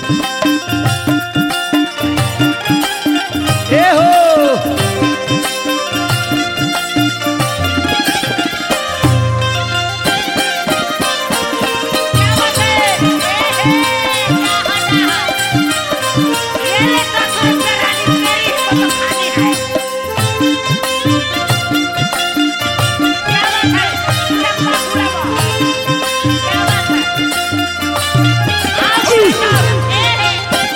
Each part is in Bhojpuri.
ए हो क्या बात है ए, ए, क्या होता है? ये ले ससुर के रानी मेरी को तो खानी है क्या बात है चंपा पूरा क्या बात है आओ साहब, ए, ए,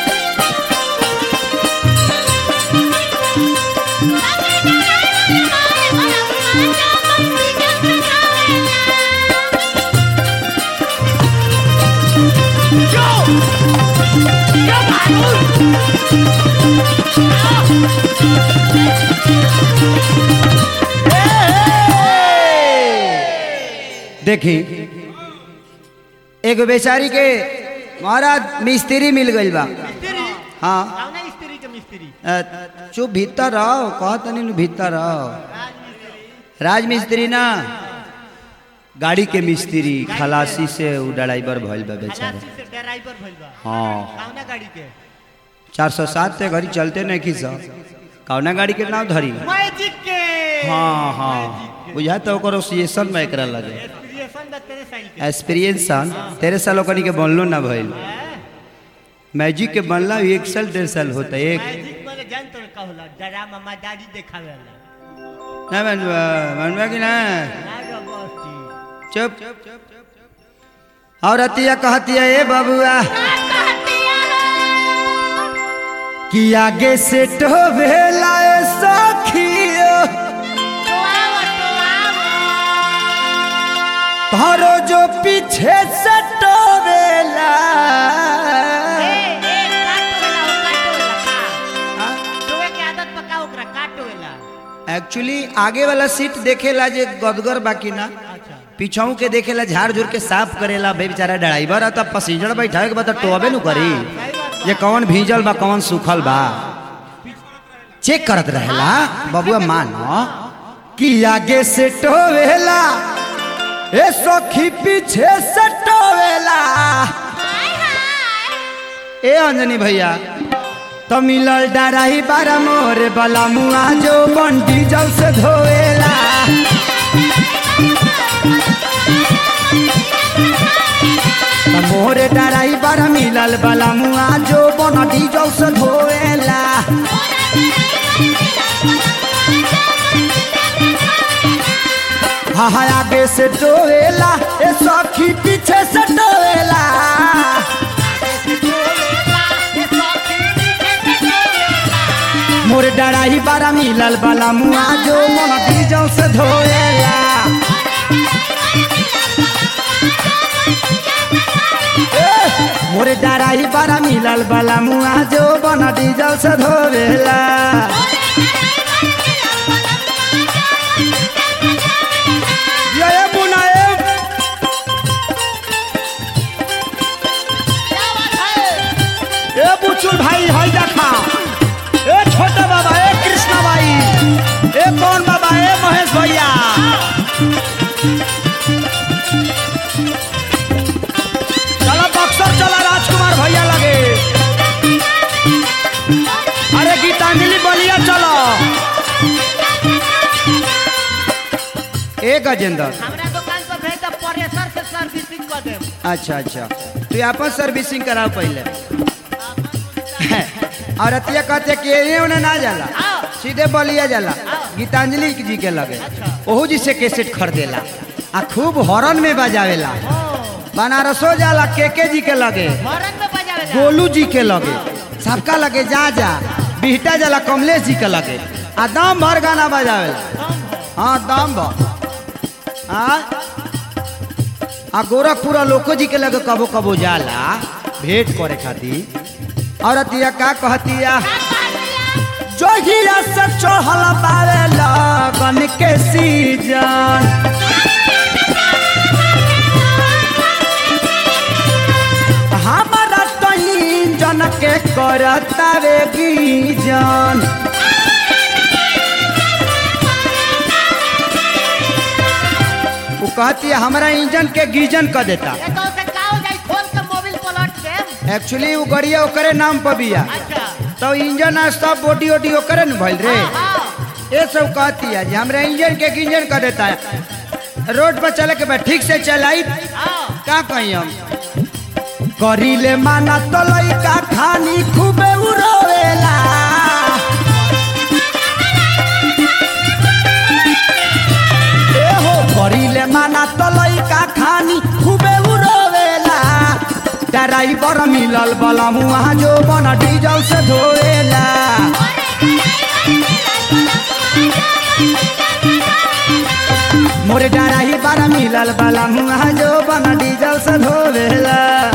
देखी एगो बेचारी के महाराज मिस्त्री मिल गइल बा मिस्त्री हाँ कौना स्त्री के मिस्त्री अ, चुप भीतर रहो कहत नहीं भीतर रहो राज मिस्त्री ना गाड़ी के मिस्त्री खलासी से उ ड्राइवर भइल बा बेचारे खलासी से ड्राइवर भइल बा हाँ कौना गाड़ी के चार सौ सात से घड़ी चलते नहीं की सब कौना गाड़ी के नाम धरी मैजिक के हाँ हाँ बुझा तो ओकर ओसिएशन में एकरा लगे एक्सपीरियंस बा तेरे साइल के एक्सपीरियंस तेरे साल ओकनी के बनलो ना भइल मैजिक के बनला भी एक साल डेढ़ साल होता है एक मैजिक माने जान तो का होला ड्रामा मजारी देखावे वाला ना बनवा बनवा कि ना ना रबस्ती चुप और अतिया कहतिया ए बबुआ कि आगे से टोभेला ए सखियो तारो जो पीछे से टोभेला एक्चुअली आगे वाला सीट देखेला जे गदगर बाकी ना अच्छा पीछाऊ के देखेला झाड़ झूर के साफ करेला भाई बेचारा ड्राइवर है तब पैसेंजर बैठावे के बाद टोबे नु करी ये कौन भीजल बा कौन सूखल बा चेक करत रहेला बबुआ मानो कि आगे से टोवेला ए सखी पीछे से टोवेला ए अंजनी भैया तो मिलल डराही बारा मोरे बला मुआ जो बन डीजल से धोएला त मोरे डराही बारा मिलल बला मुआ जो बन डीजल से धोएला हाँ हाँ आगे से टोएला ए सखी पीछे से टोएला मोर डराही बारा मिलल बला मुआ जो मन डीजल से धोएला ए, मोर डराही बारा मिलल बला मुआ जो बन डीजल से धोएला ये ये बुना ये ए बुचुल भाई हई देखा ए छोटा बाबा ए कृष्णा भाई ए कौन बाबा ए महेश भैया चला बक्सर चला राजकुमार भैया लगे अरे गीतांजलि बलिया चलो ए गजेंद्र हमरा दुकान पर भेज दे प्रेशर से सर्विसिंग कर दे अच्छा अच्छा तू आपन सर्विसिंग कराओ पहले और अतिया कहते कि एने ओने ना जाला सीधे बलिया जाला गीतांजलि जी के लगे ओहू जी से कैसेट खरीदेला आ खूब हॉर्न में बजावेला बनारसो जाला केके जी के लगे हॉर्न में बजावे जा गोलू जी के लगे सबका लगे जा जा बिहटा जाला कमलेश जी के लगे आ दम भर गाना बजावेला हाँ दम भर हाँ आ गोरखपुरा लोको जी के लगे कबो कबो जाला भेंट करे खातिर और अतिया का कहतिया जोगिया से चढ़ल बावे लगन के सीजन हमारा तो इंजन के करतावे गीजन वो कहती है हमारा इंजन के गीजन कर देता ए तो से का हो जाई खोल के मोबिल पलट के एक्चुअली वो गड़िया ओकरे नाम पर बिया अच्छा तो इंजन आ सब बॉडी वोडी ओकरे न भइल रे हाँ ये सब कहती है जी हमरा इंजन के इंजन कर देता है रोड पर चले के बाद ठीक से चलाई हाँ का कही हम करीले माना तो लइका खानी खूबे उड़ोवेला ए हो करीले माना तो लइका खानी खूबे उड़ोवेला ड्राइवर मिलल बला मुआ जो बना डीजल से धोएला मोरे डराही बारा मिलल बला मुआ जो बना डीजल से धोएला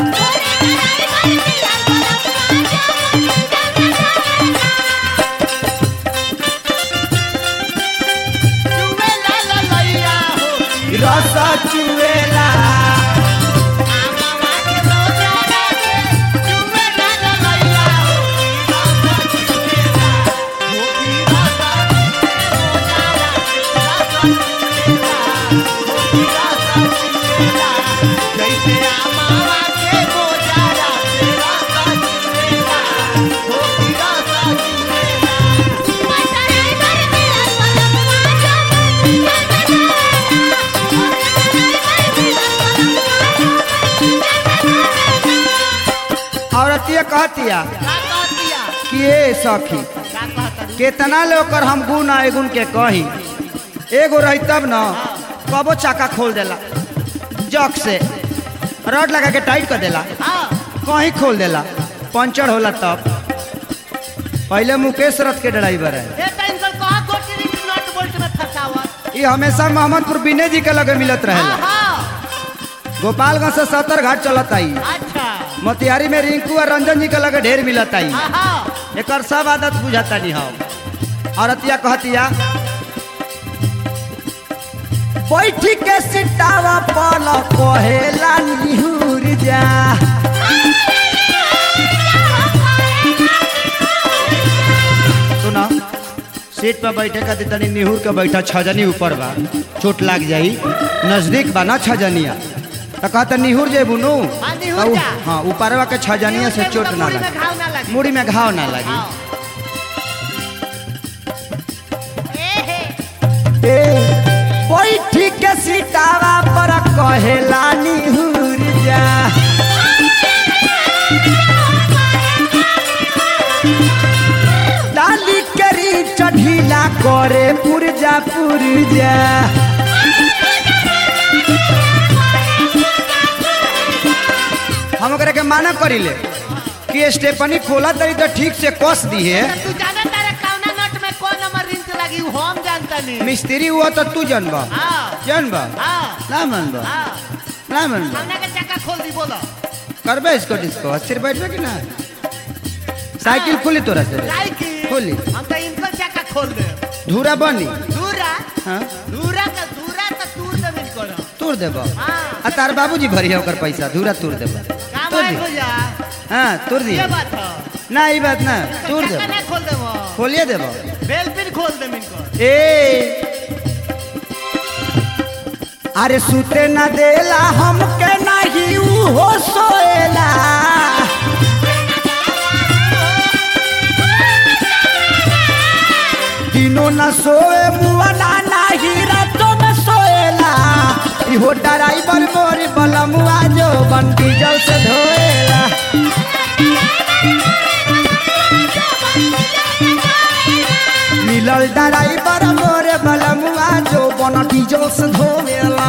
चुमे ला ला लैया हो रस चुएला आमावा के रोजा लागे चुमे ला ला लैया हो रासा चुमेला हो भी रासा चुमेला रासा चुमेला हो भी रासा चुमेला जैसे आमावा के रोजा लागे रासा चुमेला हो भी रासा चुमेला औरतिया कहतिया का कहतिया कि ए सखी का कहता केतना ले ओकर हम गुण आ गुण के कही एगो रही तब न कबो चाका खोल देला जक से रड लगा के टाइट कर देला हाँ कहीं खोल देला पंचर होला तब पहले मुकेश रथ के ड्राइवर है ये टाइम कल कहा गोटी रिंग नट बोल्ट में फंसावत ये हमेशा मोहम्मदपुर बिने जी के लगे मिलत हाँ रहेला हाँ गोपालगंज से सत्तर घाट चलत आई अच्छा मोतिहारी में रिंकू और रंजन जी के लगे ढेर मिलत आई हाँ हाँ एक सब आदत बुझाता नहीं हम औरतिया कहतिया बैठी के सिटावा पल कहेला निहुर जा सुना सीट पर बैठे का तनी निहुर के बैठा छजनी ऊपर बा चोट लाग जाई नजदीक बा ना छजनिया तो कहता निहुर जे बुनू हाँ, निहुर जा। हाँ ऊपरवा के छजनिया से चोट ना मुड़ी में लगे घाव ना लगे मुड़ी में घाव ना लगी हाँ। ए हे ए, बैठी के सिटावा पर कहेला निहुर जा डाली करी चढ़ीला करे पुरजा पुरजा हम ओकरा के माना करिले कि स्टेपनी खोला तरी तो ठीक से कस दी है तू जाना तारे कौना नट में कौन नंबर रिंच लगी वो हम जानता नहीं मिस्त्री हुआ तो तू जनबा हाँ जनबा हाँ ना मनबा हाँ ना मनबा कौना के चक्का खोल दी बोलो करबे इसको डिस्को अस्थिर बैठबे कि ना साइकिल खुली तोरा से साइकिल खोली। हम तो इनको चक्का खोल दे धूरा बनी दूरा हाँ दूरा का दूरा का दूर जमीन करो तोड़ देबो हाँ आ तार बाबूजी भरिया ओकर पैसा धूरा तोड़ देबो काम तोड़ है दी भैया हाँ तोड़ दी ये बात है ना ई बात ना तोड़ चक्का देबो ना खोल देबो खोलिए देबो बेल पिन खोल दे इनको ए अरे सुते ना देला हमके नहीं ऊ हो सोएला दिनों न सोए मुआ ना नहीं रातों में सोएला इहो ड्राइवर मोर बलमुआ जो बन डीजल से धोएला मिलल ड्राइवर मोर बलमुआ जो बन डीजल से धोएला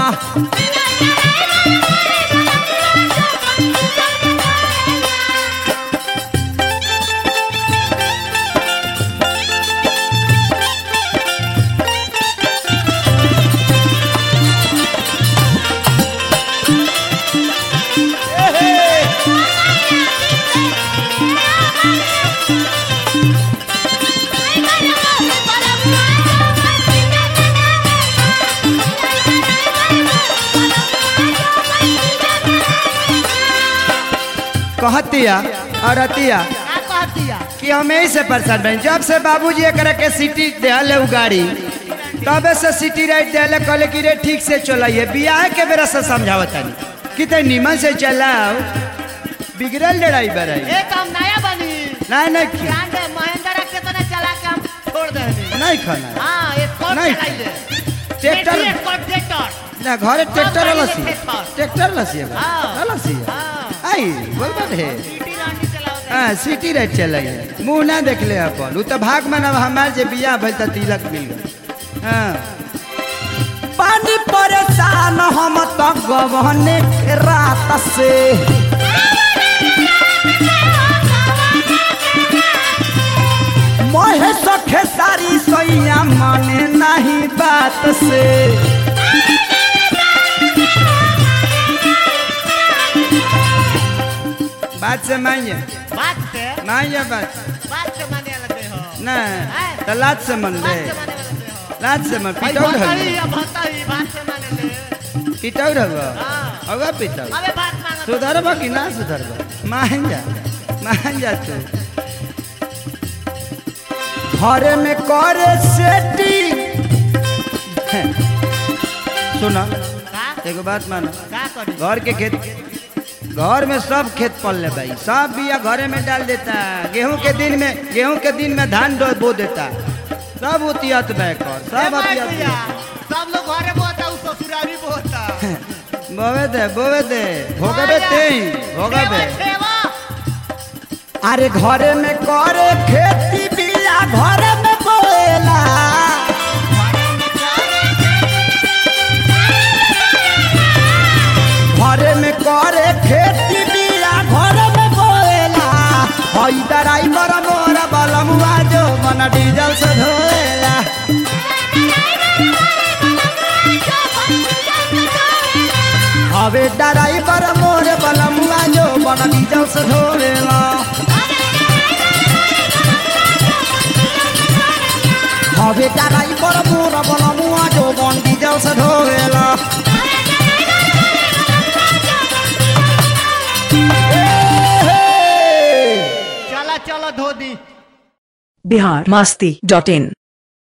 कहतिया और अतिया का कहतिया कि हम यही से परेशान बन जब से बाबूजी एकरा के सिटी देहले उ गाड़ी तबे से सिटी राइट देहले कहले कि रे ठीक से चलाइए बियाह के बेरा से समझावत तानी कि ते निमन से चलाओ बिगड़ल ड्राइवर है ए तो हम नया बनी नहीं नहीं खी- ब्रांड महिंद्रा के तो चला के हम छोड़ देनी नहीं खाना है। हाँ ये कौन नहीं। चलाइले ट्रैक्टर ट्रैक्टर ना घरे ट्रैक्टर गाड़ी लसी में खेत पर। ट्रैक्टर लसी है हाँ। लसी है हाँ आई बोल बात है सीटी रानी चलाओ हाँ सिटी राइट चल मुंह ना देख ले अपन उ तो भाग में ना हमार जे बियाह भइल त तिलक मिल गए हाँ पानी परेशान हम तो गवने के रात से मोहे सखे सारी सैया माने नहीं बात से बात से मानिए बात से मानिए बात बात से माने लगते हो ना तो लात से मन बात ले से माने लगते हो लात से मन भाई पिटौर भता हल ही अब भता ही बात से माने ले पिटौर हल हाँ। होगा पिटौर अबे बात मांगा सुधरबा कि ना सुधरबा मान जा मान जा तू घरे में करे सेटी सुना का एगो बात मानो का करी घर के खेत घर में सब खेत पल ले भाई सब बिया घरे में डाल देता गेहूं के दिन में गेहूं के दिन में धान डो बो देता सब उतियत बैकर सब ए बात उतियत भैया, सब लोग घरे बोता उ ससुरारी बोता बोवे दे बोवे दे भोगबे ते भोगबे सेवा अरे घरे में करे खेती बिया घरे में बोएला घरे में करे खेती बिया घरे में बोएला हई दराई पर मोर बलमुआ जो मन डीजल से धोएला हवे दराई पर मोर बलमुआ जो मन डीजल से धोएला हवे दराई पर मोर बलमुआ जो मन डीजल से धोएला चला चलो धो दी बिहार मस्ती डॉट इन